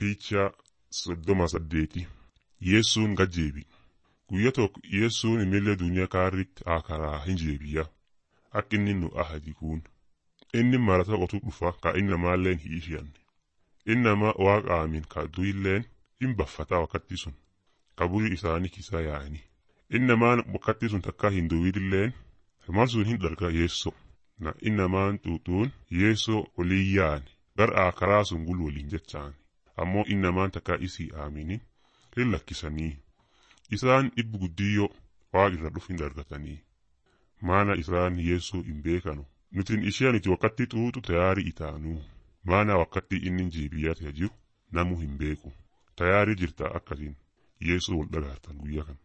Piichaa soddoma saddeeti Yeessuun gajjeebi. Guyya tokko Yeessuun imillee duniyaa kaarritti akaraa hin jeebiya. Akka inni nu ahadi kun. Inni marata qotu dhufa ka inni namaalleen hin ishiyanne. Inni nama waaqa aamin ka du'illeen hin baffata wakkatti sun. Kaburi isaanii kisa yaa'ani. Inni namaan wakkatti sun takka hin duwidilleen mal sun hin darga yeesso. Na inni namaan xuuxuun yeessoo olii yaa'ani. Gar akaraa sun gul waliin jechaani. Ammoo inni namaan takka isii aamini hin lakkisanii. Isaan dhibbu guddiyyoo waaqa irra dhuf hin dargatanii. Maana isaan yeessoo hin beekanu. Nutin isheen itti wakkatti xuuxu tayaarii itaanuu. Maana wakkatti inni jeebiyaa jiru namu hin beeku. Tayaarii jirta akkasin yeessoo wal dhagaartan guyyaa kana.